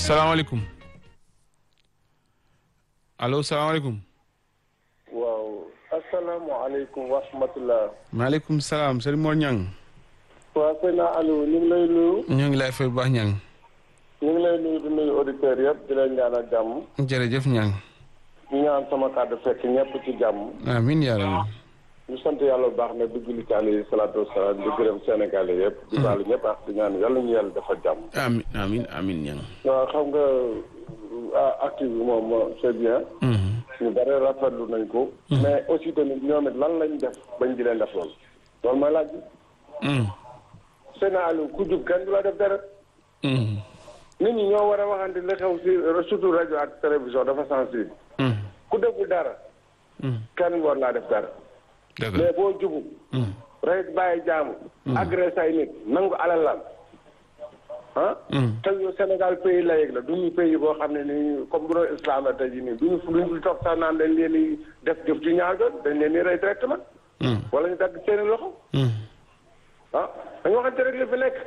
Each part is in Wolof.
salaamaaleykum allo salaamaaleykum. waaw asalaamaaleykum wa rahmatulah. maaleykum salaam Serigne Mor Niang. waaw sëñ Aliou ñu ngi lay nuyu. ñoo ngi lay fay bu baax Niang. ñu ngi lay nuyu di nuyu auditeurs yëpp di leen ñaanal jàmm. jërëjëf Niang. ñu ñaan sama kàddu fekk ñëpp ci jàmm. amiin yaa rabbi. ñu sant yàlla bu baax ne di julli ci alayhi salaatu wasalaam di gërëm Sénégal yëpp. di baalu ñëpp ak di ñaan yàlla ñu yàlla defal jàmm. amiin amiin amiin Niang. waaw xam nga active bi moom c'est bien. ñu bare rafetlu nañ ko. mais aussi tamit ñoom it lan lañ def bañ di leen def loolu. loolu mooy laaj bi. sëñ Aliou ku jub kenn du la def dara. nit ñi ñoo war a waxante li xew si surtout rajo ak télévision dafa sensible. ku deful dara. kenn war laa def dara. dëgg mais boo jubu. rek bàyyi jaamu. agressé ay nit nangu alalam. ah. te yow Sénégal pays laïque la du ñu pays boo xam ne nii comme bu doon islam la tey jii nii du ñu du ñu toog sax naan dañ leen di def jëf ci ñaar doon dañ leen di rey directement. wala ñu dagg seeni loxo. ah dañu waxante rek li fi nekk.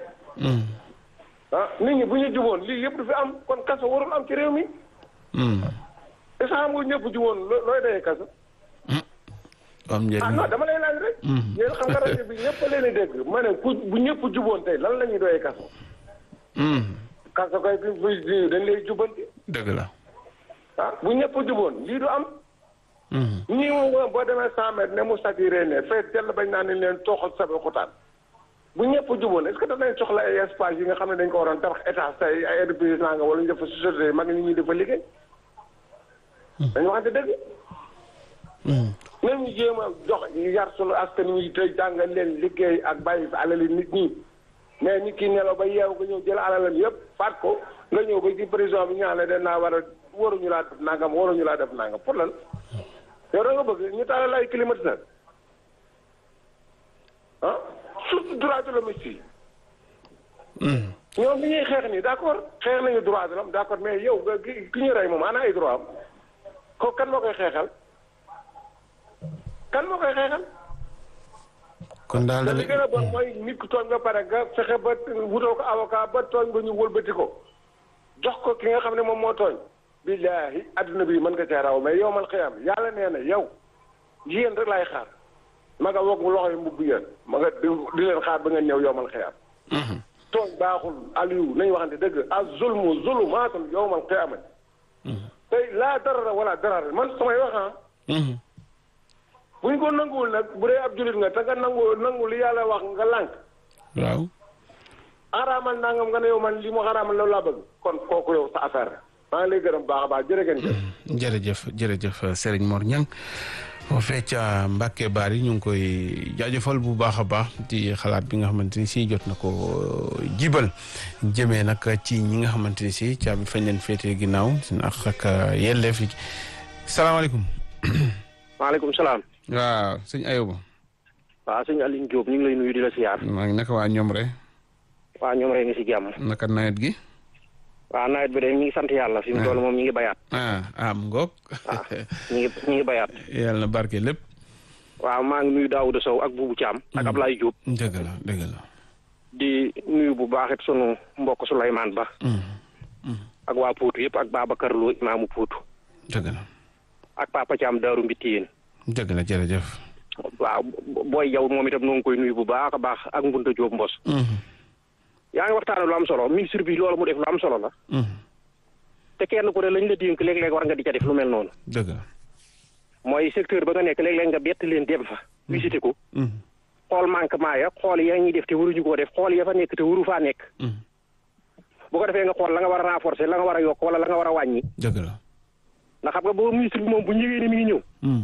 ah nit ñi bu ñu juboon lii yëpp du fi am kon kaso warul am ci réew mi. est-ce que xam nga ñëpp juboon loo looy dayee kaso. am njëriñ ah non dama lay laaj rek. yéen xam nga rajo bi ñëpp a leen di dégg ma ne ku bu ñëpp juboon tey lan la ñuy doyee kaso. kaso kay bi bi dañ lay jubanti. dëgg la. ah bu ñëpp juboon lii du am. ñii moom boo demee cent mètres ne mu saturé ne fee tell bañ naa ne leen tooxal sabe xutaan bu ñëpp juboon est-ce que danañ soxla ay espace yi nga xam ne dañ ko waroon tabax état say ay entreprise nga wala ñu def société yi mag nit ñi dafa liggéey. dañu waxante dëgg. même ñu jéem a jox yar sunu askan wi te jàngal leen liggéey ak bàyyi fi alali nit ñi mais nit ki nelaw ba yeewu nga ñëw jël alalam yëpp faat ko nga ñëw ba ci prison bi ñaan la den naa war a waruñu laa def nangam waruñu laa def nangam pour lan yow da nga bëgg ñu taalal ay climatiseur ah surtout droit de l'homme yi ñoom li ñuy xeex nii d'accord xeex nañu droit de l'homme d'accord mais yow nga ki ki ñu rey moom ana ay droit am ko kan moo koy xeexal kan moo koy xeexal kon daal te li gën a bon mooy nit ku tooñ ba pare nga fexe ba wutoo ko avocat ba tooñ ba ñu wëlbati ko jox ko ki nga xam ne moom moo tooñ billaahi adduna bi mën nga cee raw mais yow man xëyam yàlla nee na yow yéen rek laay xaar ma nga wokk loxo yi mbubb yéen ma nga di di leen xaar ba ngeen ñëw yow man xëyam tooñ baaxul Aliou nañu waxante dëgg a zulmu zulumaatun yow man xëyamat tey laa darara wala darara man samay wax ah bu ñu ko nanguwul nag bu dee ab jullit nga te nga nangu nangu li yàlla wax nga lànk waaw. xaraamal nangam nga ne yow man li mu xaraamal loolu laa bëgg kon kooku yow sa affaire la maa ngi lay gërëm baax a baax jërë ngeen jëf jërëjëf jërëjëf Serigne Mor Niang boo fecca Mbacke Bari ñu ngi koy jaajëfal bu baax a baax ci xalaat bi nga xamante ni si jot na ko jibal jëmee nag ci ñi nga xamante ni si caabi fañ leen féetee ginnaaw seen ak ak yelleef yi salaamaaleykum. maaleykum salaam. waaw sëñ Ayoba. waaw sëñ Aline Diop ñu ngi lay nuyu di la siyaar. maa ngi naka waa ñoom rek. waa ñoom rek ngi si jàmm. naka nawet gi. waaw nawet bi de ñu ngi sant yàlla fi mu toll moom ñu ngi bayaat. ah ah mu ngoog. waaw ñu ngi ñu ngi bayaat. yàlla na barke lépp. waaw maa ngi nuyu Daouda Sow ak Boubou Thiam. ak Ablaye Diop. dëgg la dëgg la. di nuyu bu baax it sunu mbokk Souleymane Ba. ak waa Poutou yëpp ak Babacar Lo imaamu Poutou. dëgg la. ak Papa Thiam Daaru Mbitti yéen. dëgg la jërëjëf. waaw booy yow moom itam noo ngi koy nuyu bu baax a baax ak Mbunta Diop Mbos. yaa ngi waxtaane lu am solo ministre bi loolu mu def lu am solo la. te kenn ku ne lañ la dénk léeg-léeg war nga di ca def lu mel noonu. dëgg la. mooy secteur ba nga nekk léeg-léeg nga bett leen dem fa. visité ko. xool manquement ya xool ya ñuy def te waruñu koo def xool ya fa nekk te waru faa nekk. bu ko defee nga xool la nga war a renforcer la nga war a yokk wala la nga war a wàññi. dëgg la. ndax xam nga boobu ministre bi moom bu ñëwee ni mi ngi ñëw.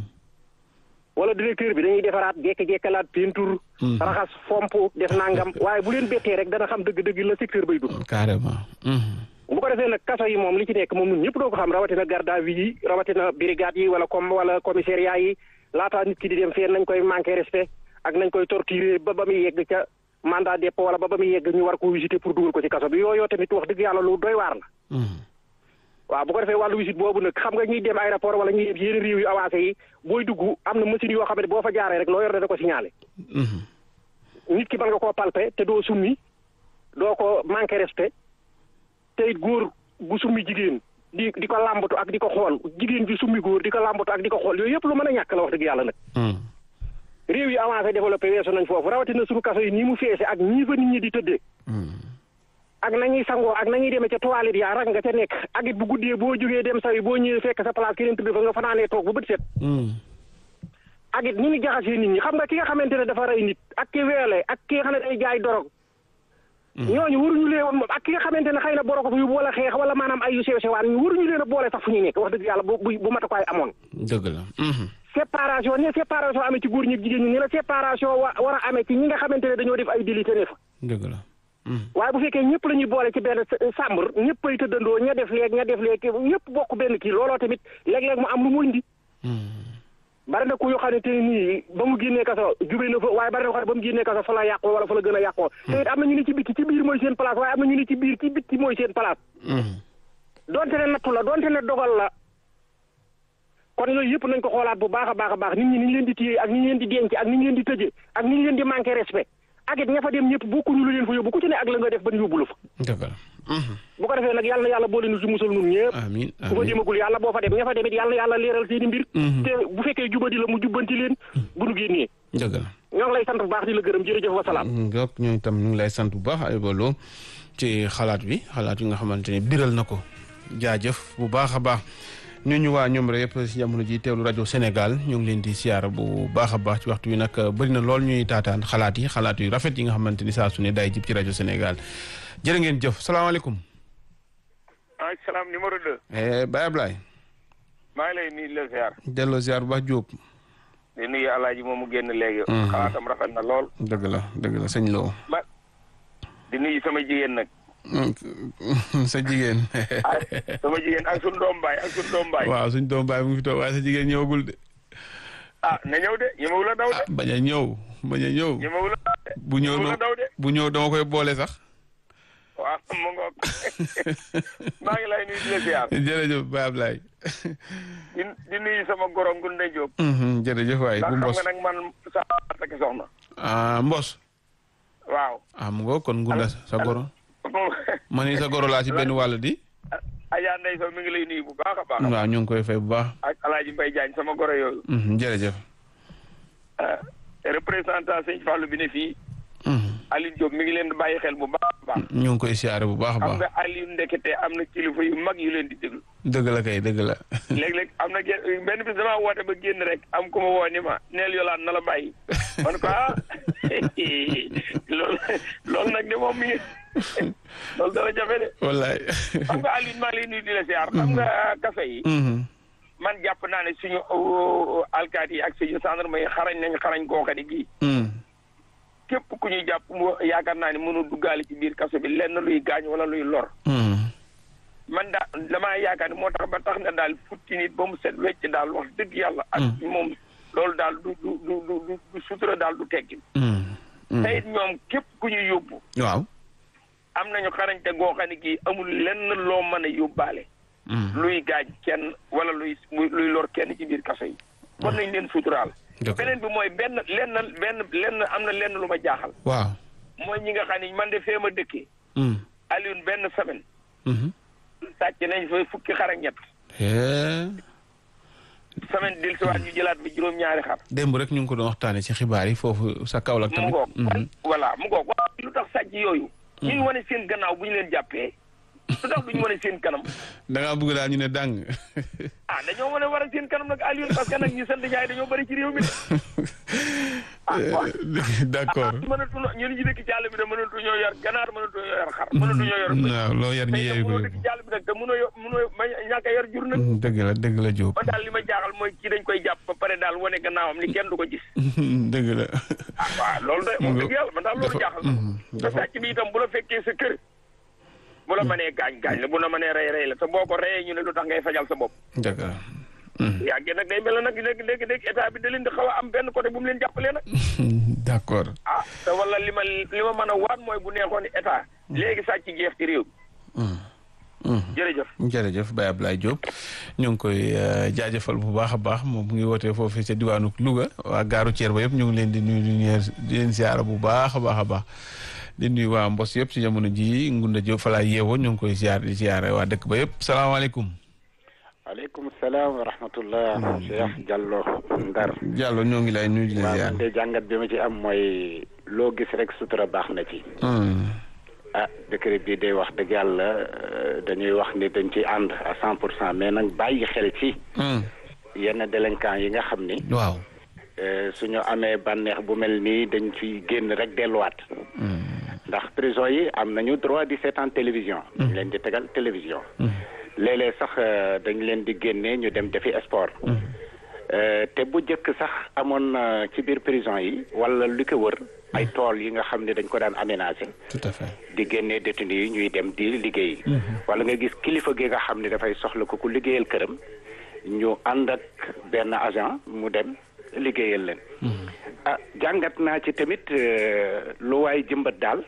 wala directeur bi dañuy defaraat jekk-jekkalaat peinture. raxas fomp def nangam waaye bu leen bettee rek dana xam dëgg-dëgg la secteur bay dugg. carrément. bu ko defee nag kaso yi moom li ci nekk moom ñun ñëpp doo ko xam rawatina garde à vue yi rawatina brigade yi wala comme wala commissariat yi laataa nit ki di dem feen nañ koy manqué respect ak nañ koy torturer ba ba muy yegg ca mandat dépôt wala ba ba muy yegg ñu war ko visiter pour dugal ko ci kaso bi yooyu tamit wax dëgg yàlla lu doy waar la. waaw bu ko defee wàllu visite boobu nag xam nga ñuy dem aéroport wala ñuy dem yeneen réew yu avancé yi booy dugg am na machine yoo xam ne boo fa jaaree rek loo yor dana ko signalé. nit ki mën nga koo palper te doo summi doo ko manqué respect te it góor bu summi jigéen di di ko làmbatu ak di ko xool jigéen bi summi góor di ko làmbatu ak di ko xool yooyu yëpp lu mën a ñàkk la wax dëgg yàlla nag réew yi avancé développé weesu nañ foofu rawatina suñu kaso yi nii mu feese ak ñii fa nit ñi di tëddee ak nañuy sangoo ak nañuy demee ca toilette yaa rag nga ca nekk ak it bu guddee boo jógee dem sawi boo ñëwee fekk sa place keneen tëdd fa nga fanaanee toog ba bët set ak it ni ñu jaxasee nit ñi xam nga ki nga xamante ne dafa rey nit ak ki weele ak ki nga xam ne day jaay dorog ñooñu waruñu leen ak ki nga xamante ne xëy na boro ko fa yóbbu wala xeex wala maanaam ay yu sew sewaan ñu waruñu leen a boole sax fu ñuy nekk wax dëgg yàlla bu bu matukaay amoon dëgg la séparation ni séparation amee ci góor ñi jigéen ñi ni la séparation wa war a amee ci ñi nga xamante ne dañoo def ay délit ne fa dëgg la waaye bu fekkee ñëpp la ñuy boole ci benn sàmbur ñëpp ay tëddandoo ña def léeg ña def léeg ñëpp bokk benn kii looloo tamit léeg-léeg mu am lu mu indi bari na ku yoo xamante ne nii ba mu génnee kaso jube na fa waaye bari na ko xam ne ba mu génnee kaso fa la yàqoo wala fa la gën a yàqoo te it am na ñu ne ci bitti ci biir mooy seen place waaye am na ñu ne ci biir ci bitti mooy seen place donte ne nattu la donte ne dogal la kon yooyu yëpp nañ ko xoolaat bu baax a baax a baax nit ñi ni ñu leen di téye ak ni ñu leen di denc ak ni ñu leen di tëjee ak ni ñu leen di manqué respect ak it ña fa dem ñëpp bokkuñu lu leen fa yóbbu ku ci ne ak la nga def ban yóbbu la fa dëgg la bu ko defee nag yàlla na yàlla boole nu si musal nun ñëpp amiin ku fa demagul yàlla boo fa dem ña fa dem it yàlla na yàlla leeral seeni mbir te bu fekkee jubadi la mu jubbanti leen bu nu génnee dëgg la ñoo ngi lay sant bu baax di la gërëm jërëjëf wasalaam donc ñooñu tam ñu ngi lay sant bu baax Ayba Lo ci xalaat bi xalaat yi nga xamante ne biral na ko jaajëf bu baax a baax ñu ñu waa ñoom rek yëpp si jamono ji teewlu rajo Sénégal ñu ngi leen di siyaara bu baax a baax ci waxtu wi nag bëri na lool ñuy taataan xalaat yi xalaat yu rafet yi nga xamante ni saa su ne day jib ci rajo Sénégal jërë ngeen jëf salaamaaleykum. maaleykum salaam numéro 2. Baye Ablaye. maa ngi lay nuyu di la ziar. delloo ziar bu baax Diop. di nuyu alaaji moom mu génn léegi. xalaatam rafet na lool. dëgg la dëgg la sëñ Lo. ma di nuyu sama jigéen nag. sa jigéen. sama jigéen ak suñu doom baay ak suñu doom baay. waaw suñ doom baay mu ngi fi toog waaye sa jigéen ñëwagul de. ah na ñëw de ñemewul a daw de. bañ a ñëw bañ a ñëw. ñemewul a daw de. bu ñëw ñemewul a daw de. bu ñëw dama koy boole sax. waaw mu ngoog maa ngi lay nuyu di la ziar. jërëjëf Baye Ablaye. di di nuyu sama goro Ngunde Diop. jërëjëf waay bu ndax mbos xam nga nag man sa takki soxna. ah mbos. waaw. ah mu ngo kon ngunda sa goro. ma ni sa goro laa ci benn wàll di. Adja Ndeye Sow mi ngi lay nuyu bu baax a baax. waaw ñu ngi koy fay bu baax. ak Alaaji Mbaye Diagne sama goro yooyu. jërëjëf. représentant sëñ Fallou bi ne fii. Aliou Diop mi ngi leen di bàyyi xel bu baax a baax. ñu ngi koy siyaare bu baax a xam baax. nga Aliou ndekete am na kilifa yu mag yu leen di déglu. dëgg la kay dëgg la. léeg-léeg am na genn benn bis damaa woote ba génn rek am ku ma woo ni ma neel yolaan na la bàyyi. man ko ah loolu loolu nag de moom mi ngi loolu dara jafe de. wallaay. xam nga Aliou maa ngi lay nuyu di la siyaar. xam nga café yi. man jàpp naa ne suñu alkaati yi ak suñu gendarme yi xarañ nañ xarañ kooka di gii. képp ku ñuy jàpp mu yaakaar naa ne mënu duggaale ci biir kaso bi lenn luy gaañ wala luy lor. man daal damaa yaakaar ne moo tax ba tax na daal futti nit ba mu set wecc daal wax dëgg yàlla. ak moom loolu daal du du du du du sutura daal du tekki. te it ñoom képp ku ñuy yóbbu. waaw. am nañu xarañte goo xam ne kii amul lenn loo mën a yóbbaale. luy gaañ kenn wala luy luy lor kenn ci biir kaso yi. kon nañ leen suturaal. beneen bi mooy benn lenn benn lenn am na lenn lu ma jaaxal. waaw. mooy ñi nga xam ne man de fee ma dëkkee. Alioune benn semaine. sàcc nañ fa fukki xar ak ñett. semaine dil si waat ñu jëlaat bi juróom-ñaari xar. démb rek ñu ngi ko doon waxtaanee ci xibaar yi foofu sa Kaolack mu tamit. ngoog voilà mu ngoog waaw lu tax sàcc yooyu. ñu ngi wane seen gannaaw bu ñu leen jàppee. lu tax duñu wane seen kanam. da ngaa bëgg daal ñu ne dàng. ah dañoo wane war a seen kanam nag Alioune parce que nag ñu sant Ndiaye dañoo bëri ci réew mi de. ah waaw d'accord. mënatuñoo ñun ñu dëkk ci àll bi de mënatuñoo yor ganaar mënatuñoo yor xar. mënatuñoo yor bëy. waaw loo yar ñu tey yeewu nag ko mënoo dëkk ci àll bi nag te mënoo yor mënoo ma ñàkk a yor jur nag. dëgg la dëgg la Diop. man daal li ma jaaxal mooy kii dañ koy jàpp ba pare daal wane gannaawam ni kenn du ko gis. dëgg la. ah waaw loolu de moom dëgg yàlla man daal loolu jaaxal na. te sàcc bi itam bu la fekkee sa kër. bu la mënee gaañ gaañ la bu la mënee rey rey la te boo ko reyee ñu ne lu tax ngay fajal sa bopp. dëgg la. yàggee nag day mel nag léegi léegi léegi état bi da leen di xaw a am benn côté bu mu leen jàppalee nag. d'accord. ah te wala li ma li ma mën a waat mooy bu neexoon état léegi sàcc jeex ci réew mi. jërëjëf. jërëjëf Baye Ablaye Diop ñu ngi koy jaajëfal bu baax a baax moom mu ngi wootee foofu ca diwaanu Louga waa gaaru Thier ba yëpp ñu ngi leen di nuyu di leen ziara bu baax a baax a baax di nuyu waa Mbos yëpp ci jamono ji Ngunda Diop fa laa yeewoo ñu ngi koy ziar di ziare waa dëkk ba yëpp salaamaaleykum. waaleykum salaam wa rahmatullah. Cheikh Diallo Ndar. Diallo ñoo ngi lay nuyu di la ziar. waaw man de jàngat bi ma ci am mooy loo gis rek sutura baax na ci. ah décret bii day wax dëgg yàlla dañuy wax ni dañ ci ànd à cent pour cent mais nag bàyyi xel ci. yenn délinquants yi nga xam ni. waaw. suñu amee bànneex bu mel nii dañ fi génn rek delluwaat. ndax prison yi am nañu droit di seetaan télévision. dañ leen di tegal télévision. léeg-léeg sax dañ leen di génne ñu dem defi sport. te bu njëkk sax amoon ci biir prison yi wala lu ko wër ay tool yi nga xam ne dañ ko daan aménager. tout à fait di génne détenu yi ñuy dem di liggéey. wala nga gis kilifa gi nga xam ne dafay soxla ko ku liggéeyal këram ñu ànd ak benn agent mu dem liggéeyal leen. ah jàngat naa ci tamit lu waay jëmbat daal.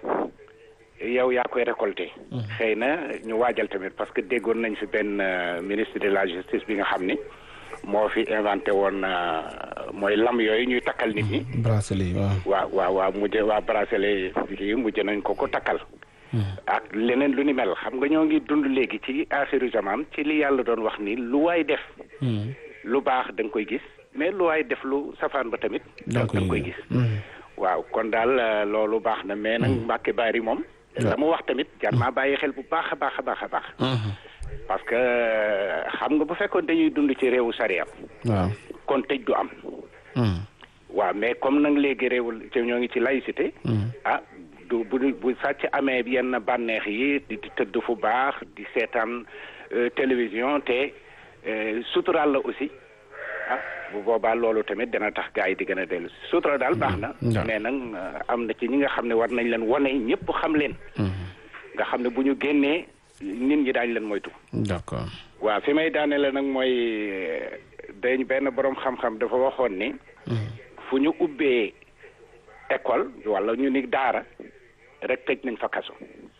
yow yaa koy récolté. xëy na ñu waajal tamit parce que déggoon nañ fi benn ministre de la justice bi nga xam ni moo fi inventé woon mooy lam yooyu ñuy takkal nit ñi. bracelet waaw. waaw waaw waaw mujj waa bracelet yi mujj nañ ko ko takkal. ak leneen lu ni mel xam nga ñoo ngi dund léegi ci axiru zaman ci li yàlla doon wax ni lu waay def. lu baax da nga koy gis mais lu waay def lu safaan ba tamit. da nga koy gis. waaw kon daal loolu baax na mais nag Mbàkke Bari moom. la mu wax tamit jar naa bàyyi xel bu baax a baax a baax a baax. parce que xam nga bu fekkoon dañuy dund ci réewu sariya. waaw kon tëj du am. waaw mais comme nag léegi réewul te ñoo ngi ci laïcité. ah du bu bu sàcc amee yenn bànneex yi di tëdd fu baax di seetaan télévision te suturaal la aussi ah bu boobaa loolu tamit dana tax gars yi di gën a dellu sutura daal baax na. mais nag am na ci ñi nga xam ne war nañ leen wane ñëpp xam leen. nga xam ne bu ñu génnee nit ñi daañu leen moytu. d'accord. waaw fi may daanele nag mooy dañ benn borom xam-xam dafa waxoon ni. fu ñu ubbee école wala ñu ni daara rek tëj nañ fa kaso.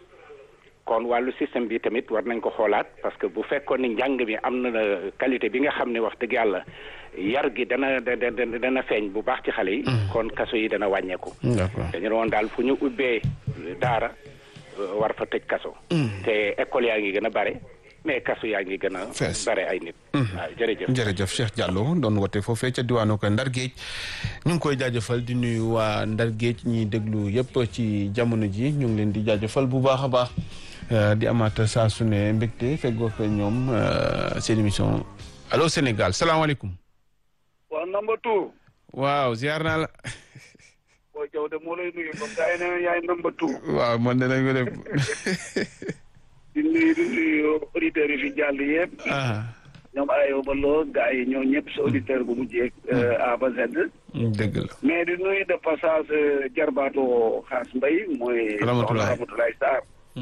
kon wàllu système bi tamit war nañ ko xoolaat parce que bu fekkoon ni njàng mi am na qualité bi nga xam ne wax dëgg yàlla yar gi dana dana dana feeñ bu baax ci xale yi. kon kaso yi dana wàññeeku. d'accord dañu doon daal fu ñu ubbee daara war fa tëj kaso. te école yaa ngi gën a bare mais kaso yaa ngi gën a. fees bare ay nit. waaw jërëjëf. jërëjëf Cheikh Diallo doon wote foofee ca diwaanu ko Ndar Géej ñu ngi koy jaajëfal di nuyu waa Ndar Géej ñiy déglu yëpp ci jamono ji ñu ngi leen di jaajëfal bu baax a baax. di amaat saa su ne mbégte feggoo ko ñoom seen émission allo Sénégal salaamaaleykum. waaw number two. waaw ziar naa la. booy Jaw de moo lay nuyu comme gars yi ne yaay number two. waaw man de nañ ko def. di nuyu di nuyu auditeurs yi fi jàll yëpp. ñoom ayoo ba loo gars yi ñoo ñëpp sa auditeur bu mujjee A ba Z. dëgg la. mais di nuyu de passage jarbaatoo xaas mbay mooy. Ramatulaay Ramatulaay Sarr.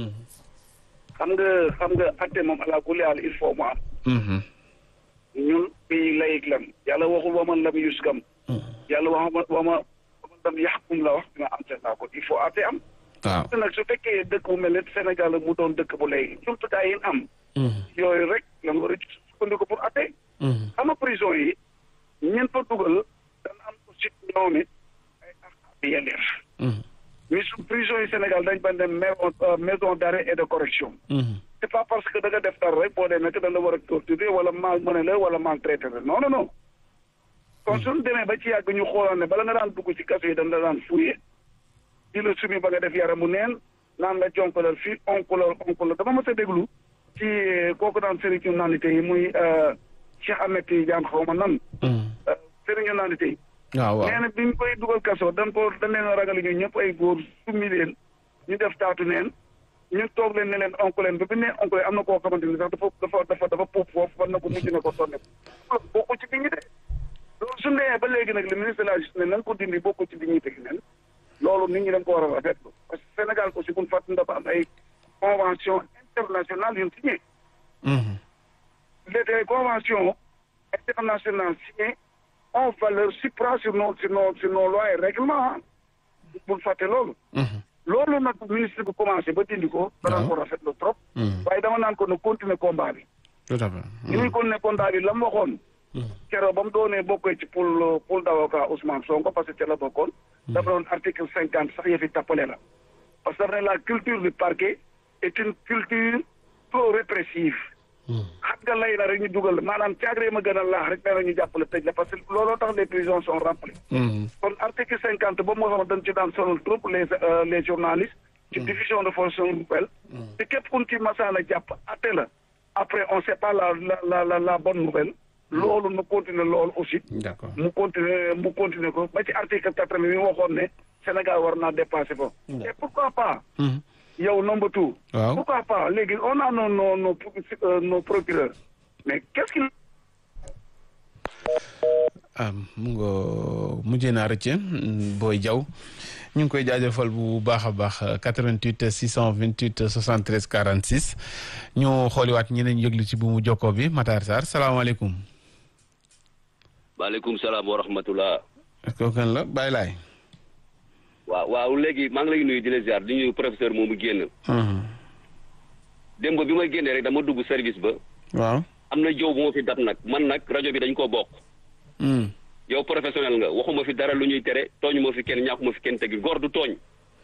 xam nga xam nga atte moom ala kulli haal il faut mu am. ñun pays laïque lan yàlla waxul wa man lam yuskam. yàlla wax wa ma wa man lam yaxkum la wax dina am seen naa ko il faut atte am. waaw te nag su fekkee dëkk bu mel ne Sénégal mu doon dëkk bu léegi jumtukaay yi am. yooyu rek lan war a sukkandiku pour atte. xam nga prison yi ñeent fa dugal dana am aussi ñoom it ay ak yelleef. mais su prison yi Sénégal dañ ban dem maison maison d'arrêt et de correction. c'est pas parce que da nga def dara rek boo demee que da nga war a torturer wala mal mëne la wala maltraiter la non non non. kon suñu demee ba ci yàgg ñu xoolal ne bala nga daan dugg ci kaso yi dañ la daan fouiller. di la sumi ba nga def yaramu neen naan la jonkalal fii onku la onku la dama mës a déglu ci kooku daan sëriñu naanite yi muy Cheikh Ahmed Tidiane xaw ma nan. sëriñu naanite yi. waaw waaw nee na bi ñu koy dugal kaso dañ ko dañ leen a ragal ñu ñëpp ay góor summi leen ñu def taatu neen ñu toog leen ne leen onk leen ba bi ne onk leen am na koo xamante ni sax dafa dafa dafa dafa puub foofu war na ko mujj na ko sonne bokku ci bi ñu de loolu su ndee ba léegi nag le ministre de la justice ne na nga ko dindi bokku ci bi ñuy teg nen loolu nit ñi dañ ko war a rafetlu parce que Sénégal aussi buñ fàttali dafa am ay convention internationale yu ñu signé les conventions internationales signées ont valeur supra sur nos sur nos sur nos lois et règlements bul fàtte loolu loolu nag ministre bi commencé ba dindi ko danañ ko rafetlu trop waaye dama naan ko ne continuer combat bi tout à fait. ñu ngi continuer combat bi la mu waxoon keroog ba mu doonee bokkee ci pool pool d'avocat Ousmane Sonko parce que ca la bokkoon dafa doon article cinquante sax yëfi tappale la parce que daf ne la culture du parquet est une culture trop répressive xam nga lay na rek ñu dugal maanaam caagree ma gën a laax rek nee na ñu jàppale tëj la parce que looloo tax les prisons sont remplies kon article cinquante boobu moo xam dañ ci daan sonal trop les les journalistes ci diffusion de fausses nouvelles te képp kun ci masaana jàpp atte la après on sait pas la la la la la bonne nouvelle loolu nu continuer loolu aussi d'accord mu continuer mu continuer ko ba ci article quatre mi waxoon ne Sénégal war naa dépasser ko et pourquoi pas yow number two waaw pourquoi pas léegi on a nos nos nos euh, nos procureurs mais qu'est-ce qu'il ah mu nga mujjee naa rëcc booy jaw ñu ngi koy jaajëfal bu baax a baax 88 628 73 46 ñu xooliwaat ñeneen yëglu ci bu mu jokkoo bi Matar Sarr salaamaaleykum. maaleykum salaam wa rahmatullah. kooku kan la Baye Laay. waaw waaw léegi maa ngi lay nuyu di la ziar di nuyu professeur moomu génn. démb bi may génnee rek dama dugg service ba. waaw. am na jow bu ma fi dab nag man nag rajo bi dañ koo bokk. yow professionnel nga waxuma fi dara lu ñuy tere tooñu ma fi kenn ñàkkuma fi kenn tegi góor du tooñ.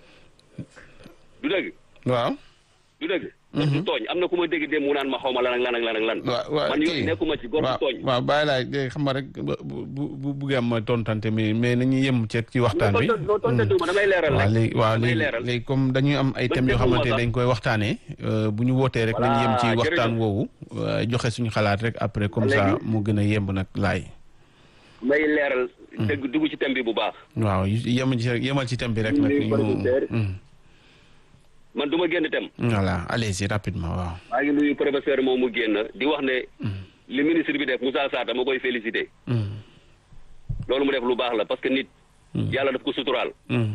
du dëgg. waaw. du dëgg. góor du tooñ am na ku ma dégg démb mu naan ma xaw ma lan ak lan ak lan ak lan. waaw waaw man yooyu nekkuma ci góor du tooñ. waaw Baye Laay de xam nga rek bu bu bu buggee am ma tontante mi mais nañu yem ci ci waxtaan bi. loo tontante ma damay leeral waaw rek. léegi waaw damay léegi leeral. léegi comme dañuy am ay Ba thèmes yoo dégguma xamante ne sax. dañ koy waxtaanee bu ñu wootee rek nañu yem ci Voilà, waxtaan jërëjëf. woowu euh, joxe suñu xalaat rek après comme ça Léegi. mu gën a yemb nag laay. may leeral. dëgg dugg ci thème bi bu baax. waaw yemal ci rek yemal ci thème bi rek nag Nuyu ñu. producteur. Mm. man du ma génn thème. voilà allez-y rapidement waaw. maa ngi nuyu professeur moom mu génn di wax ne. li ministre bi def Moussa Sarr dama koy féliciter. Mm. loolu mu def lu baax la parce que nit. yàlla daf ko suturaal. Mm.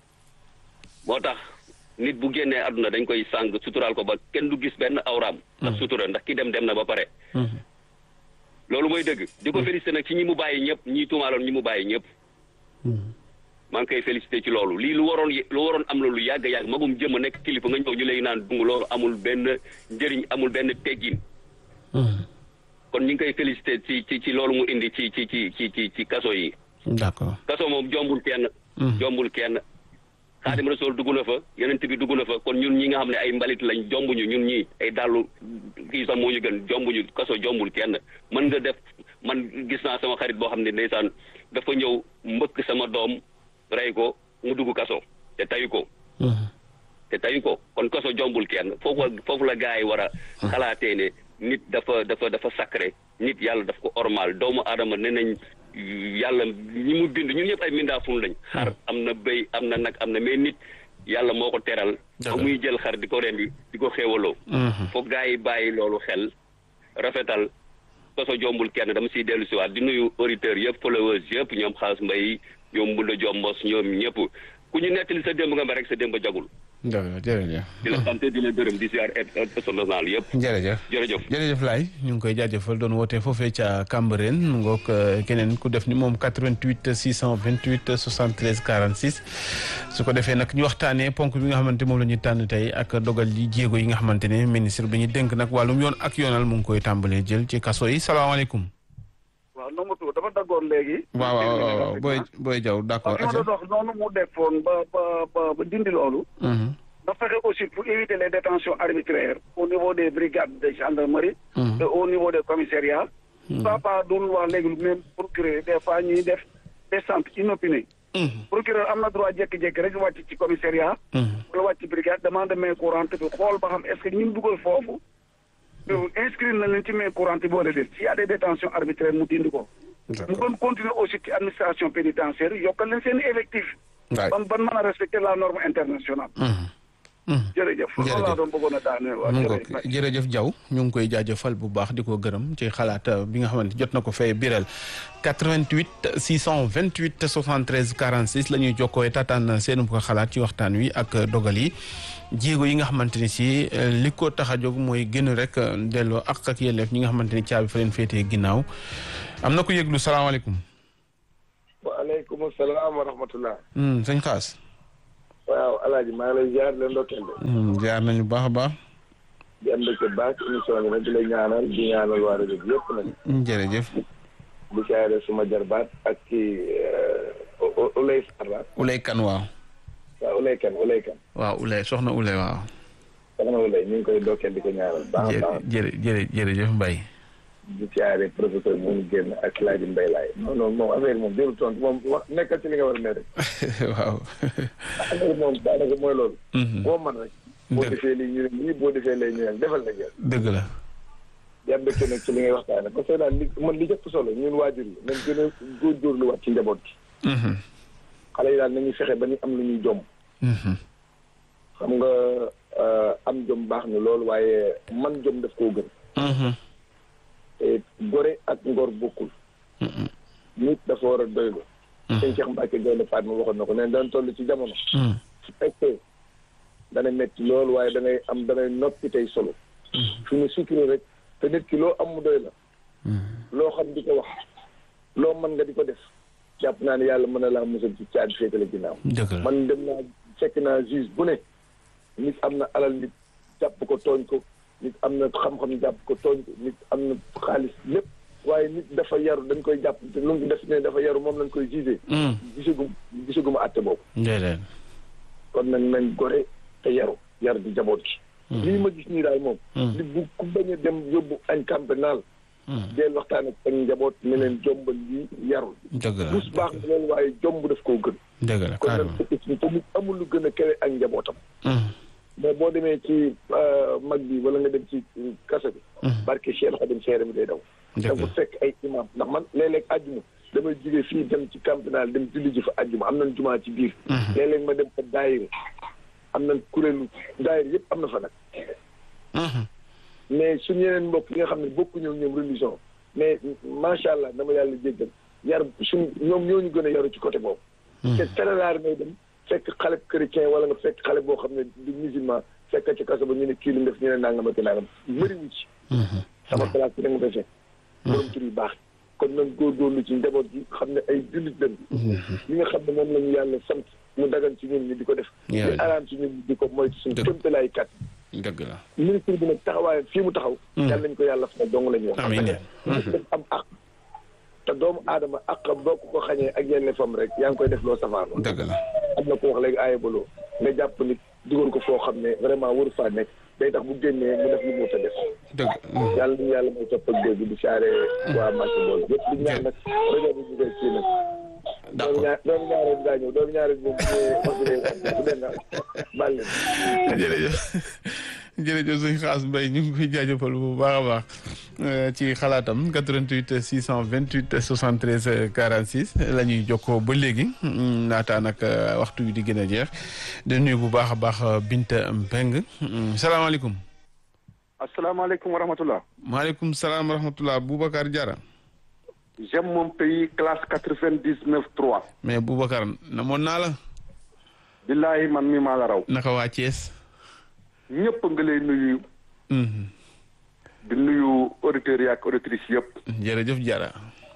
moo tax nit bu génnee àdduna dañ koy sàng suturaal ko ba kenn du gis benn awraam. ndax sutura ndax ki dem dem na ba pare. Mm. loolu mooy dëgg. di ko féliciter nag ci ñi mu bàyyi ñëpp ñi tuumaaloon ñi mu bàyyi ñëpp. maa ngi koy féliciter ci loolu lii lu waroon ye- lu waroon am la lu yàgg yàgg magum jëm a nekk kilifa nga ñëw ñu lay naan dung loolu amul benn njëriñ amul benn teggin. Mm. kon ñu ngi koy féliciter ci ci ci loolu mu indi ci ci ci ci ci ci kaso yi. d'accord. kaso moom jombul kenn. jombul kenn. xaadim rasool dugg na fa yonent bi dugg na fa kon ñun ñi nga xam ne ay mbalit lañ jombuñu ñun ñii ay dàllu kii sax moo ñu gën jombuñu kaso jombul kenn mën nga def man gis naa sama xarit boo xam ne ndeysaan dafa ñëw mbëkk sama doom rey ko mu dugg kaso te tayu ko Mm. te tayu ko kon kaso jombul kenn foofu foofu la gars yi war a xalaatee ne nit dafa dafa dafa sacré nit yàlla daf ko ormal doomu aadama ne nañ yàlla ñi mu bind ñun ñëpp ay mindaafun lañ xar am na béy am na nag am na mais nit yàlla moo ko teral ba muy jël xar di ko rendi di ko xéewaloo Mhm. foog gars yi bàyyi loolu xel rafetal kaso jombul kenn dama siy dellu siwaat di nuyu auditeurs yëpp followers yëpp ñoom xaas mbay ñoom Mbunda Jombos ñoom ñëpp ku ñu nettali sa démb nga ma rek sa démb jagul jërëjëf jërëjëf. di la sant di la gërëm di ziar personnel yëpp jërëjëf. jërëjëf jërëjëf Laye ñu ngi koy jaajëfal doon wootee foofee ca Cambérène mu ngoog euh, keneen ku def ni moom 88 628 73 46 su ko defee nag ñu waxtaanee ponk bi nga xamante moom la ñuy tànn tey ak dogal yi jéego yi nga xamante ne ministre bi ñu dénk nag wàllum yoon ak yoonal mu ngi koy tàmbalee jël ci kaso yi salaamaaleykum. waaw nomatu dafa daggoon léegi. waaw waaw waaw booy booy jaw d'accord. parce que ma doon wax noonu mu defoon ba ba ba ba dindi loolu. Mhm. da fexe aussi pour éviter les détentions arbitraires au niveau des brigades de gendarmerie. et au niveau des commissariats. papa doon wax léegi lu même procureur des fois ñuy def descente inopinée. procureur am na droit jékki-jékki rek wàcc ci commissariat. wala wàcc ci brigade demande main courante bi xool ba xam est-ce que ñu dugal foofu. yow inscrire na leen ci main courante bi wala déet s'il y a des détentions arbitraires mu dindi ko. mu gën continuer aussi ci administration pénitentiaire yokkal leen seen effectif. waay ban ban mën a respecter la norme internationale. jërëjëf loolu laa doon bëggoon a daaneel waa mu jërëjëf. ngoog jërëjëf Diaw ñu ngi koy jaajëfal bu baax di ko gërëm ci xalaat euh, bi nga xamante jot na ko fay biral 88 628 73 46 la ñuy jokkoo tataan seen ko xalaat ci waxtaan wi ak dogal yi jéego yi nga xamante ni si euh, li ko tax a jóg mooy gën rek euh, delloo ak ak yelleef ñi nga xamante ni caabi fa leen féetee ginnaaw am na ko yëglu salaamaaleykum. waaleykum salaam wa rahmatullah Hmm, sëñ Xaas. waaw alaaji maa ngi lay ziar leen ndokkeel de Hmm, jaar nañu baax a baax. di am mbégte baax ci émission bi nag di lay ñaanal di ñaanal waa rajo bi yëpp nag jërëjëf. di siyaare suma jarbaat ak ci Ulay Sarr Ulay Kan waaw. waaw Ulay Kan Ulay Kan. waaw Ulay soxna Ulay waaw. soxna Ulay ñu ngi koy dokkeel di ko ñaanal. baax a baax jërë jërë jërëjëf Mbaye. di siyaare professeur mu génn ak Laaji Mbay laay non non moom affaire moom jëru tontu moom wax nekkal ci li nga war a ne rek. waaw. affaire moom daanaka mooy loolu. boo man rek. boo defee lii ñu ne lii boo defee lay ñu ne defal na jël. dëgg la. yaa mbégte nag ci li ngay waxtaane parce que daal li man li jëpp solo ñun waajur yi nañ gën a góorgóorlu waat ci njaboot gi. xale yi daal nañuy fexe ba ñu am lu ñuy jom. xam nga am jom baax na loolu waaye man jom daf koo gën. te gore ak ngor bokkul. nit dafa war a doylu. sëñ Cheikh Mbacke Gaynde Fatma waxoon na ko nee daan toll ci jamono. su fekkee dana metti loolu waaye da ngay am da ngay noppi tey solo. fi mu sukkiro rek te nit ki loo am mu doy la. loo xam di ko wax loo mën nga di ko def. jàpp naa ne yàlla mën na laa musal ci caadi féetale ginnaaw. man dem naa fekk naa juge bu ne. nit am na alal nit jàpp ko tooñ ko nit am na xam-xam jàpp ko tooñ ko nit am na xaalis lépp waaye nit dafa yaru dañ koy jàpp te lu mu def ne dafa yaru moom lañ koy jugé. gisagum gisaguma àtte boobu. kon nag nañ gore te yaru yar di jaboot gi. lii ma gis nii daal moom. li bu ku bañ a dem yóbbu añ campénal. deel waxtaan ak ak njaboot ne leen jombal lii yarul. dëgg la bus baax na loolu waaye jomb daf koo gën. dëgg la kon nag fekk te nit amul lu gën a kere ak njabootam. mais boo demee ci mag bi wala nga dem ci kasa bi. barke Cheikh Khadim seere mi day daw. dafa fekk ay imam ndax man léeg-léeg àjjuma damay jógee fii dem ci campénal dem julli ji fa àjjuma am nañ jumaa ci biir. léeg-léeg ma dem fa daayira am nañ kuréelu daayira yëpp am na fa nag. mais suñu yeneen mbokk yi nga xam ne bokkuñu ñoom religion mais macha allah dama yàlla jéggal yar suñ ñoom ñoo ñu gën a yaru ci côté boobu. te très rare ngay dem fekk xale chrétien wala nga fekk xale boo xam ne du musulman fekk ci kaso ba ñu ne kii lu def ñu ne nangam ak nangam bëriwu ci. sama classe bi da nga fay fekk. borom tur yu baax kon nag góorgóorlu ci njaboot gi xam ne ay jullit lañ. li nga xam ne moom la ñu yàlla sant mu dagan ci ñun ñi di ko def. di araam ci ñun di ko moytu suñu kéemtalaay kat. dëgg la ministre bi nag taxawaayam fii mu taxaw. yàlla nañu ko yàlla fa dong la ñu wax. amiin parce que am àq. te doomu aadama àq boo ko ko xañee ak yenn fam rek yaa ngi koy def loo safaan. dëgg la am na ko wax léegi aaye baloo nga jàpp nit dugal ko foo xam ne vraiment waru faa nekk day tax bu génnee mu def lu mu ta def. dëgg yàlla nañu yàlla may topp ak dégg di saare waa Mbacke bool yëpp di ñaan nag rajo bi ñu koy kii nag. d'accord doomu ñaareel daa ñëw doomu ñaareel moom bu dee bu dee naa baal leen. jërëjëf jërëjëf suñu xaas mbay ñu ngi koy jaajëfal bu baax a baax ci xalaatam 88 628 73 46 la ñuy jokkoo ba léegi naataa nag waxtu wi di gën a jeex di nuyu bu baax a baax Binta Mbeng salaamaaleykum. asalaamaaleykum wa rahmatulah. maaleykum salaam wa rahmatulah Boubacar Diarra. j'aime mon pays classe quatre-vingt-dix-neuf trois. mais Boubacar namoon naa la. billahi man mi maa la raw. naka waa Thiès. ñëpp nga lay nuyu. di nuyu auditeurs yi ak auditrices yëpp. jërëjëf Diarra.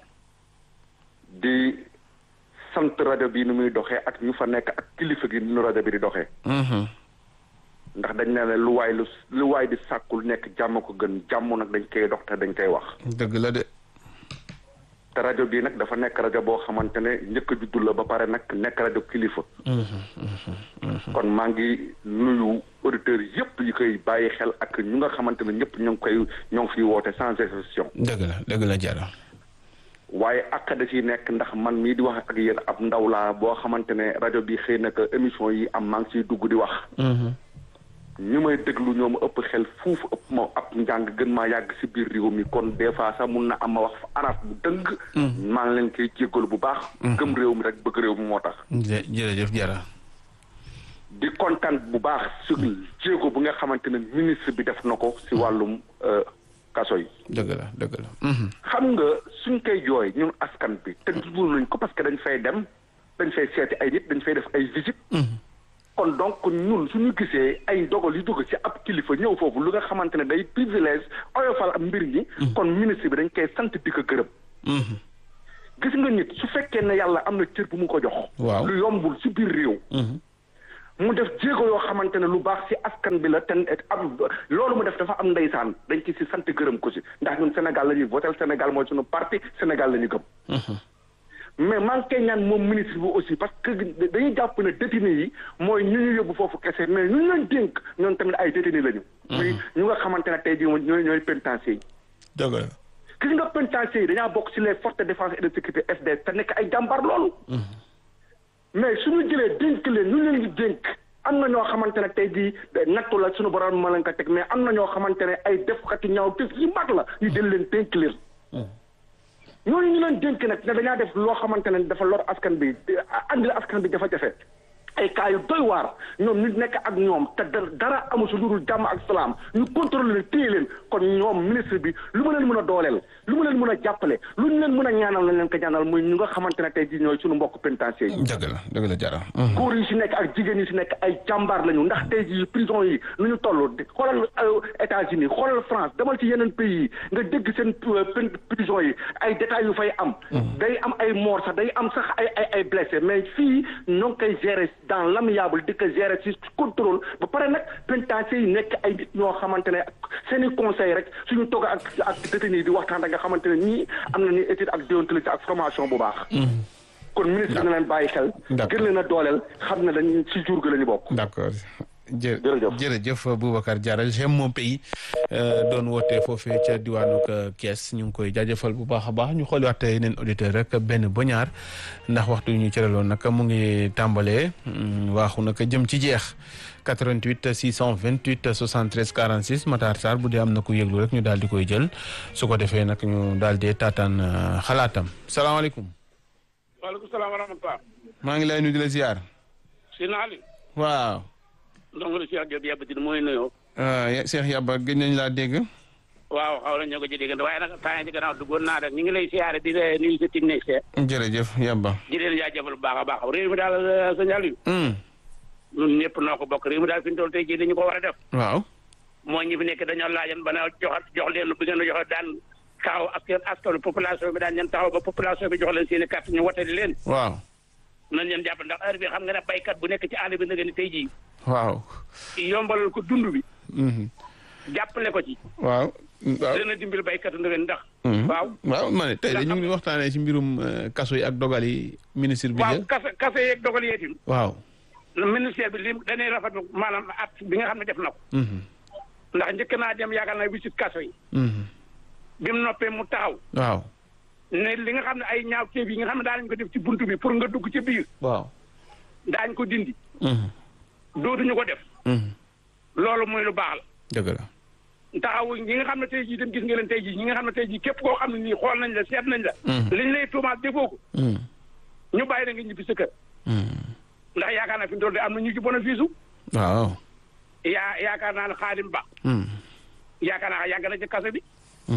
di sant rajo bi ni muy doxee ak ñu fa nekk ak kilifa gi nu rajo bi di doxee. ndax dañ ne ne lu waay lu lu waay di sàkkul nekk jàmm ko gën jàmm nag dañ koy dox te dañ koy wax. dëgg la de. te rajo bii nag dafa nekk rajo boo xamante ne njëkk a juddu la ba pare nag nekk rajo kilifa. kon maa ngi nuyu auditeurs yëpp yi koy bàyyi xel ak ñu nga xamante ne ñëpp ñoo ngi koy ñoo ngi fiy woote sans exception. dëgg la dëgg la Diarra. waaye ak da ciy nekk ndax man mii di wax ak yéen ab ndaw laa boo xamante ne rajo bi xëy na que émission yi am maa ngi ciy dugg di wax. ñu may déglu ñoom ëpp xel fuuf ëpp ma ab njàng gën maa yàgg si biir réew mi kon des fois sax mun na am ma wax fa arab bu dëng. maa ngi leen koy jéggalu bu baax. gëm réew mi rek bëgg réew mi moo tax. jërëjëf Diarra. di kontaan bu baax si jéego bu nga xamante ne ministre bi def na ko si wàllum kaso yi. dëgg la dëgg la. xam nga suñ koy jooy ñun askan bi te dugul nañ ko parce que dañ fay dem dañ fay seeti ay nit dañ fay def ay visite. kon donc ñun suñu gisee ay dogal yu dugg ci ab kilifa ñëw foofu lu nga xamante ne day privilège oyofal am mbir yi. kon ministre bi dañ koy sant di ko gërëm. gis nga nit su fekkee ne yàlla am na cër bu mu ko jox. waaw lu yombul ci biir réew. mu def jéego yoo xamante ne lu baax ci askan bi la te am loolu mu def dafa am ndeysaan dañ ci si sant gërëm ko si ndax ñun Sénégal la ñuy voté Sénégal mooy suñu parti Sénégal la ñu gëm. mais maa ngi koy ñaan moom ministre bi aussi parce que dañuy jàpp ne détenu yi mooy ñu ñu yóbbu foofu kese mais ñu ñu leen dénk ñoom tamit ay détenu lañu. muy ñu nga xamante ne tey jii moom ñooy ñooy pénitencier yi. dëgg la. gis nga pénitencier yi dañaa bokk ci les forces de défense et de sécurité FDS te nekk ay jàmbaar loolu. mais suñu jëlee dénk leen ñu leen di dénk am na ñoo xamante ne tey jii nattu la suñu borom ma leen ko teg mais am na ñoo xamante ne ay defkati ñaaw def yu mag la ñu jël leen dénk leen. ñooñu ñu leen dénk nag ne dañaa def loo xamante ne dafa lor askan bi andil askan bi jafe-jafe ay cas yu doy waar ñoom ñu nekk ak ñoom te dara amu si lu dul jàmm ak salaam ñu contrôler leen téye leen kon ñoom ministre bi lu ma leen mën a dooleel lu ma leen mën a jàppale lu ñu leen mën a ñaanal lañ leen ko ñaanal muy ñu nga xamante ne tey jii ñooy suñu mbokk pénitencier yi. dëgg la dëgg la jara. góor yi si nekk ak jigéen yi si nekk ay jàmbaar lañu ndax tey jii prison yi nu ñu toll xoolal États-Unis xoolal France demal ci yeneen pays yi nga dégg seen prison yi ay détails yu fay am. day am ay mort sax day am sax ay ay ay blessé mais fii ñoo ngi koy gérer dans l'amiable di ko gérer ci contrôle ba pare nag pénitencier yi nekk ay nit ñoo xamante ne seen i conseil rek suñu toog ak ak détenu yi di waxtaan da nga xamante ne ñii am nañu étude ak déontologie ak formation bu baax. kon ministre na leen bàyyi xel. gën leen a dooleel xam ne dañ ci jur gi la ñu bokk. d'accord jërëjëf jërëjëf Boubacar Diarra j'aime mon pays doon wootee foofee ca diwaanu Kees ñu ngi koy jaajëfal bu baax a baax ñu xooliwaat yeneen auditeur rek benn ba ñaar ndax waxtu ñu cëraloon nag mu ngi tàmbalee waaxu nag jëm ci jeex 88 628 73 46 Matar Sarr bu dee am na ku yëglu rek ñu daal di koy jël su ko defee nag ñu daal di taataan xalaatam salaamaaleykum. waaleykum salaam wa rahmatulah. maa ngi lay nuyu di la ziar. si naali. waaw. ndongo li Cheikh Diop yàbb ci mooy nuyoo. Cheikh Yaba gëj nañ laa dégg. waaw xaw nañ ñoo ko ci dégg waaye nag temps ci gannaaw duggoon naa rek ñu ngi lay siyaare di la nuyu sa technicien. jërëjëf Yaba. di leen jaajëfal bu baax a baax réew mi daal sëñ Aliou. ñun ñëpp noo ko bokk réew mi daal fi ñu toll tey jii dañu ko war a def. waaw. moo ñi fi nekk dañoo laajan ba na jox jox leen bi ngeen joxe daan taxaw askan askanu population bi daan ñeen taxaw ba population bi jox leen seen i carte ñu wote di leen. waaw. nañ leen jàpp ndax heure bi xam nga ne baykat bu nekk ci àll bi nga ni tey jii. waaw. yombalal ko dund bi. jàppale ko ci. waaw. waaw dana dimbali baykat ndëgën ndax. waaw waaw ma ne tey de ñu ngi waxtaanee ci mbirum kaso yi ak dogal yi ministre bi. waaw kaso kaso yeeg dogal yeetim. waaw. ministère bi li dañuy rafetlu maanaam at bi nga xam ne def na ko. ndax njëkk naa dem yaakaar naa wisit kaso yi. bi mu noppee mu taxaw. waaw. ne li nga xam ne ay ñaaw ceeb yi nga xam ne daañu ko def ci buntu bi pour nga dugg ci biir. waaw. daañu ko dindi. dootuñu ko def. loolu muy lu baax la. dëgg la. taxawu ñi nga xam ne tey jii dem gis nga leen tey jii ñi nga xam ne tey jii képp koo xam ne nii xool nañ la seet nañ la. liñ lay tuumaal defoo ko. ñu bàyyi la nga ñibbi sa kër. ndax yaakaar naa fi mu toll am na ñu ci bénéfice su. waaw. yaa yaakaar naa ne xaadim ba. yaakaar naa yàgg na ci kaso bi.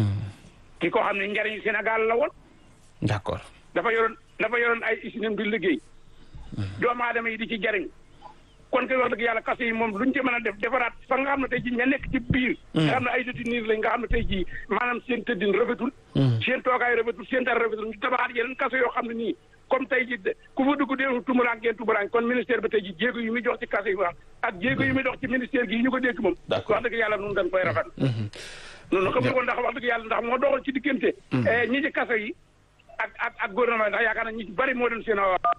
ki ko xam ne njariñu Sénégal la woon. d'accord. dafa yoroon dafa yoroon ay usines bi liggéey. doomu aadama yi di ci jariñ kon koy wax dëgg yàlla kaso yi moom luñ ci mën a def defaraat fa nga xam ne tey jii ña nekk ci biir. nga xam ne ay détenus lañ nga xam ne tey jii maanaam seen tëddin rafetul. seen toogaay rafetul seen dara rafetul ñu tabaxaat yeneen kaso yoo xam ne nii comme tey jii ku fa dugg dee tumuraan ngeen tumuraan kon ministère bi tey jii jéego yu muy jox ci kaso yi wax ak jéego yu muy dox ci ministère gi yi ñu ko dégg moom. wax dëgg yàlla nun dañ koy rafet. noonu xam nga ko ndax wax dëgg yàlla ndax moo doxal ci diggante. ñi ci kaso yi ak ak ak gouvernement ndax yaakaar naa ñi ci bari moo doon seen avocat.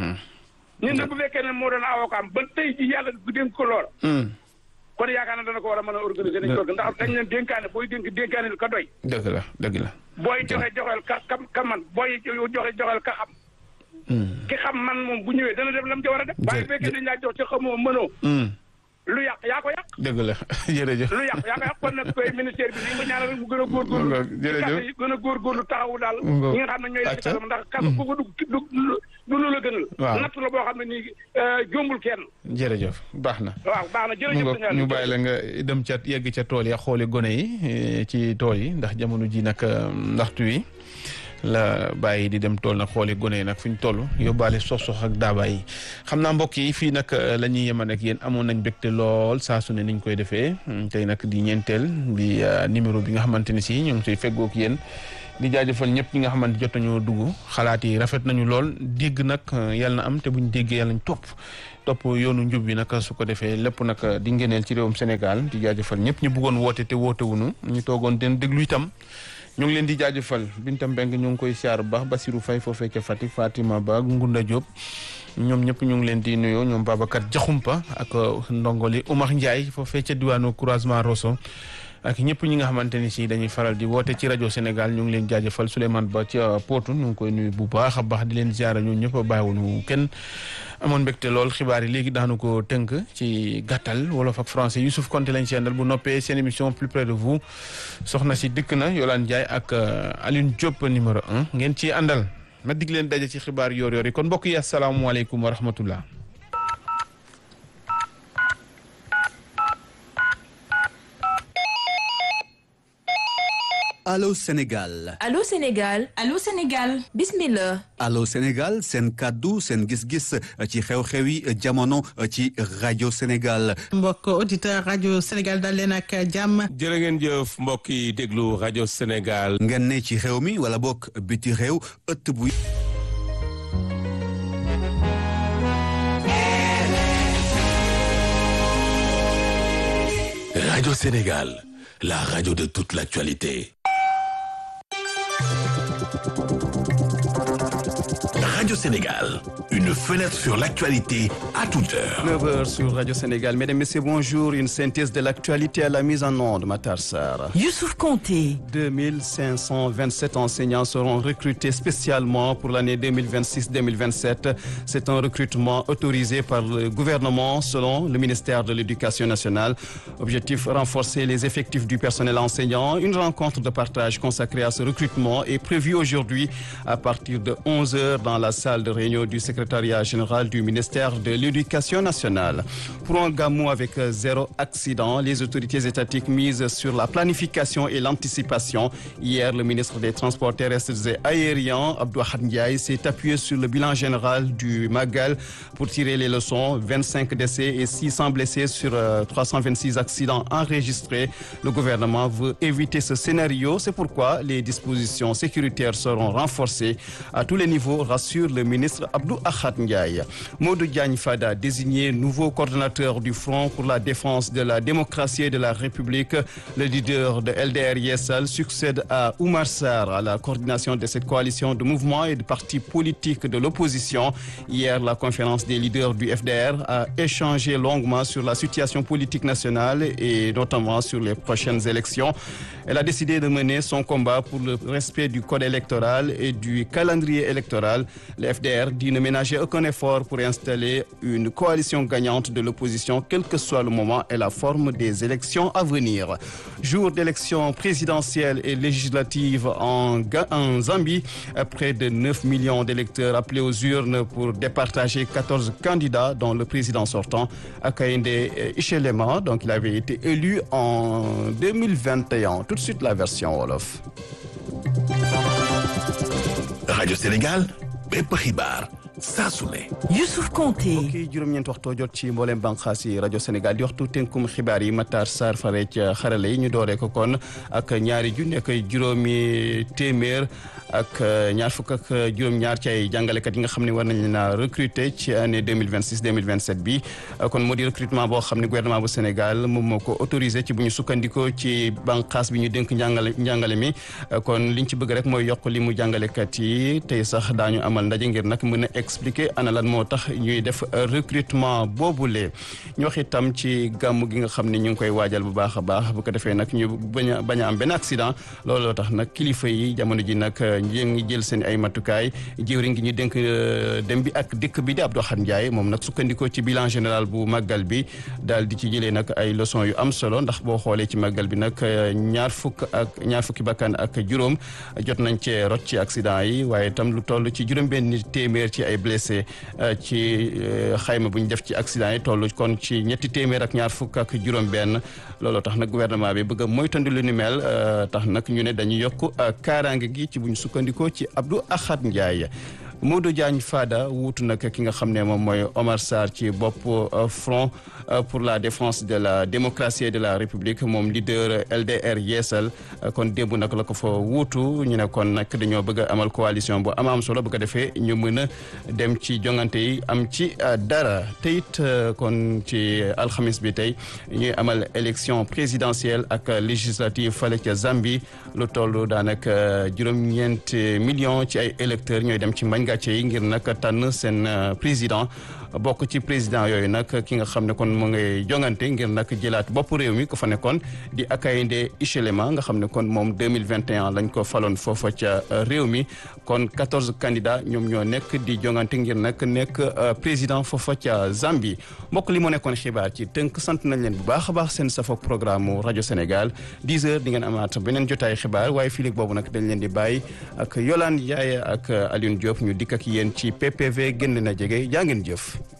ñun nag bu fekkee ne moo doon avocat ba tey ji yàlla bu dénk ko lool. kon yaakaar naa dana ko war a mën a organiser nañ ko ndax dañ leen dénkaane booy dénk dénkaane ka doy. dëgg la dëgg la. booy joxe joxeel ka ka ka man booy joxe joxeel ka xam. ki xam man moom bu ñëwee dana def lam ca war a def. waaye bu fekkee dañ laa jox ci xamoo mënoo. lu yàq yaa ko yàq. dëgg la jërëjëf. lu yàq yaa ko yàq kon nag koy ministère bi ni nga ñaanal rek mu gën a góorgóorlu. jërëjëf yi gën a góorgóorlu taxawu daal. ñi nga xam ne ñooy def kasam ndax kaso ku ko dugg du du lu la gënal. waaw natt la boo xam ne nii jombul kenn. jërëjëf baax na. waaw baax na jërëjëf ñu bàyyi la nga dem ca yegg ca tool ya xooli gone yi ci tool yi ndax jamono ji nag ndaxtu wi la bàyyi di dem tool nag xooli gone yi nag fu ñu toll yóbbaale sox-sox ak daaba yi xam naa mbokk yi fii nag la ñuy yeman ak yéen amoon nañ mbégte lool saa su ne niñ koy defee tey nag di ñeenteel di numéro bi nga xamante ni si ñu ngi koy feggoog yéen di jaajëfal ñëpp ñi nga xamante jot nañoo dugg xalaat yi rafet nañu lool dégg nag yàlla na am te buñ déggee yàlla nañ topp topp yoonu njub bi nag su ko defee lépp nag di ngeneel ci réewum Sénégal di jaajëfal ñëpp ñu bëggoon woote te woote wuñu ñu toogoon den déglu itam ñu ngi leen di jaajëfal Binta Mbeng ñu ngi koy siyaar bu baax Basirou Faye foofee ca Fatick Fatima Ba Ngunda Diop ñoom ñëpp ñu ngi leen di nuyoo ñoom Babacar Jaxumpa ak ndongoli Oumar Ndiaye foofee ca diwaanu croisement Rosso ak ñëpp ñi nga xamante ni si dañuy faral di woote ci rajo Sénégal ñu ngi leen jaajëfal Souleymane Ba ca Potou ñu ngi koy nuyu bu baax a baax di leen ziara ñun ñëpp a bàyyiwuñu kenn amoon mbégte lool xibaar yi léegi daanu ko tënk ci gàttal wolof ak français Youssouf Konté lañ si àndal bu noppee seen émission plus près de vous soxna si dikk na Yolande Ndiaye ak Alioune Diop numéro un ngeen ci àndal ma dig leen daje ci xibaar yoor yoor yi kon mbokk yi asalaamaaleykum wa rahmatullah Allô Sénégal Allô Sénégal Allô Sénégal bismillah Allô Sénégal seen kàddu seen gis-gis ci xew-xewi jamono ci rajo Sénégal mbokk auditeur rajo Sénégal dal leen ak jàmm jërë ngeen jëf mbokk yi déglu rajo Sénégal ngeen ne ci xew mi wala bokk biti réew ëtt bu Radio Sénégal, la radio de toute l'actualité. Radio Sénégal, une fenêtre sur l'actualité à toute heure. 9h sur Radio Sénégal. Mesdames, Messieurs, bonjour. Une synthèse de l'actualité à la mise en onde, Matar Sarr. Youssouf Konté. 2527 enseignants seront recrutés spécialement pour l'année 2026-2027. C'est un recrutement autorisé par le gouvernement selon le ministère de l'Éducation nationale. Objectif, renforcer les effectifs du personnel enseignant. Une rencontre de partage consacrée à ce recrutement est prévue aujourd'hui à partir de 11h dans la salle de réunion du secrétariat général du ministère de l'Éducation nationale. Pour un gamou avec zéro accident, les autorités étatiques misent sur la planification et l'anticipation. Hier, le ministre des Transports terrestres et aériens, Abdouahad Ndiaye, s'est appuyé sur le bilan général du Magal pour tirer les leçons. 25 décès et 600 blessés sur 326 accidents enregistrés. Le gouvernement veut éviter ce scénario. C'est pourquoi les dispositions sécuritaires seront renforcées à tous les niveaux, rassure le ministre Abdou Ahad Ndiaye. Modou Diagne Fada, désigné nouveau coordonnateur du Front pour la défense de la démocratie et de la République, le leader de LDR Yessal succède à Oumar Sarr à la coordination de cette coalition de mouvements et de partis politiques de l'opposition. Hier, la conférence des leaders du FDR a échangé longuement sur la situation politique nationale et notamment sur les prochaines élections. Elle a décidé de mener son combat pour le respect du code électoral et du calendrier électoral. Le FDR dit ne ménager aucun effort pour installer une coalition gagnante de l'opposition, quel que soit le moment et la forme des élections à venir. Jour d'élection présidentielle et législative en, en Zambie, près de 9 millions d'électeurs appelés aux urnes pour départager 14 candidats, dont le président sortant, Akainde Ichelema. Donc il avait été élu en 2021. Tout de suite la version Wolof. Radio Sénégal, bépp xibaar saa su ne. Youssouf Konté. mbokk yi juróom-ñeent waxtoo jot ci mboolem bànqaas yi rajo Sénégal di waxtu tënkum xibaar yi Matar Sarr fare ca xarale yi ñu dooree ko kon ak ñaari junni ak juróomi téeméer ak ñaar fukk ak juróom-ñaar ci ay jàngalekat yi nga xam ne war nañ leen a recruter ci année 2026 2027 bi kon moo di recrutement boo xam ne gouvernement bu Sénégal moom moo ko autorisé ci bu ñu sukkandikoo ci bànqaas bi ñu dénk njàngale njàngale mi kon liñ ci bëgg rek mooy yokk li mu jàngalekat yi tey sax daañu amal ndaje ngir nag mën a expliquer ana lan moo tax ñuy def recrutement boobule ñu wax itam ci gàmm gi nga xam ne ñu ngi koy waajal bu baax a baax bu ko defee nag ñu bañ a bañ a am benn accident looloo tax nag kilifa yi jamono ji nag ñu ngi jël seen ay matukaay jëwriñ gi ñu dénk dem bi ak dëkk bi di Abdou Khan Ndiaye moom nag sukkandikoo ci bilan général bu màggal bi daal di ci jëlee nag ay leçons yu am solo ndax boo xoolee ci màggal bi nag ñaar fukk ak ñaar fukki bakkan ak juróom jot nañ cee rot ci accident yi waaye itam lu toll ci juróom-benn téeméer ci ay blessé ci xayma bu ñu def ci accident yi toll kon ci ñetti téeméer ak ñaar fukk ak juróom-benn looloo tax nag gouvernement bi bëgg a moytandu lu ni mel tax nag ñu ne dañu yokk kaaraange gi ci bu ñu sukkandikoo ci Abdou Ahad Ndiaye. Modou Diagne Fada wuutu nag ki nga xam ne moom mooy Omar Sarr ci bopp front pour la défense de la démocratie et de la république moom leader LDR Yeesal kon démb nag la ko fa wuutu ñu ne kon nag dañoo bëgg a amal coalition bu am am solo bu ko defee ñu mën a dem ci jongante yi am ci dara te it kon ci alxamis bi tey ñuy amal élection présidentielle ak législative fale ca Zambie lu toll daanaka juróom-ñeent millions ci ay électeurs ñooy dem ci mbañ gàcce yi ngir nag tànn seen président bokk ci président yooyu nag ki nga xam ne kon mu ngay jongante ngir nag jëlaat bopp réew mi ko fa nekkoon di Hakainde Hichilema nga xam ne kon moom 2021 lañ ko faloon foofa ca réew mi kon 14 candidats ñoom ñoo nekk di jongante ngir nag nekk président foofa ca Zambie mbokk li moo nekkoon xibaar ci tënk sant nañ leen bu baax a baax seen safoog programme mu rajo Sénégal 10 heures di ngeen amaat beneen jotaay xibaar waaye fii boobu nag dañ leen di bàyyi ak Yolande Ndiaye ak Alioune Diop ñu dikk ak yéen ci PPV génn na jege jaa ngeen jëf.